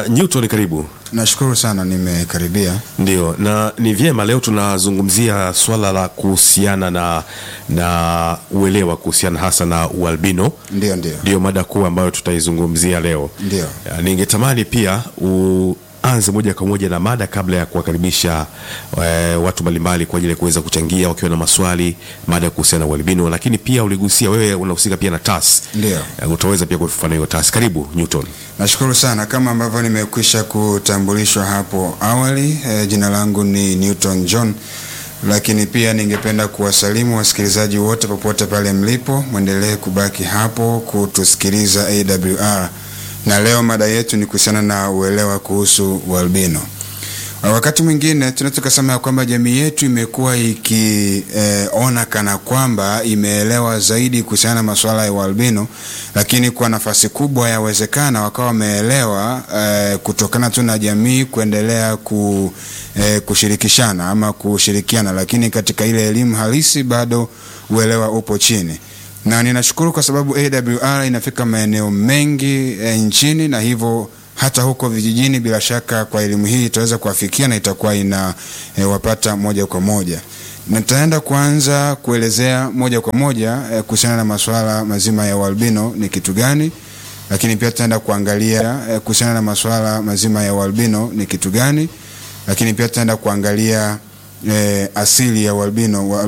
Uh, Newton karibu. Nashukuru sana nimekaribia. Ndio, na ni vyema leo tunazungumzia swala la kuhusiana na na uelewa kuhusiana hasa na ualbino. Ndio, ndio, Ndio mada kuu ambayo tutaizungumzia leo. ndio. Uh, Ningetamani pia uanze moja kwa moja na mada kabla ya kuwakaribisha eh, watu mbalimbali kwa ajili ya kuweza kuchangia wakiwa na maswali mada kuhusiana na ualbino, lakini pia uligusia wewe unahusika pia na TAS. Ndio. Eh, utaweza pia kufafanua hiyo TAS. Karibu Newton. Nashukuru sana kama ambavyo nimekwisha kutambulishwa hapo awali. Eh, jina langu ni Newton John, lakini pia ningependa kuwasalimu wasikilizaji wote popote pale mlipo, mwendelee kubaki hapo kutusikiliza AWR, na leo mada yetu ni kuhusiana na uelewa kuhusu ualbino. Wakati mwingine tunaweza tukasema ya kwamba jamii yetu imekuwa ikiona eh, kana kwamba imeelewa zaidi kuhusiana na masuala ya ualbino, lakini kwa nafasi kubwa yawezekana wakawa wameelewa eh, kutokana tu na jamii kuendelea ku, eh, kushirikishana ama kushirikiana, lakini katika ile elimu halisi bado uelewa upo chini na ninashukuru kwa sababu AWR inafika maeneo mengi e, nchini na hivyo hata huko vijijini, bila shaka kwa elimu hii itaweza kuwafikia na itakuwa ina e, wapata moja kwa moja. Nitaenda kuanza kuelezea moja kwa moja e, kuhusiana na masuala mazima ya ualbino ni kitu gani, lakini pia tutaenda kuangalia e, kuhusiana na masuala mazima ya ualbino ni kitu gani, lakini pia tutaenda kuangalia e, asili ya ualbino wa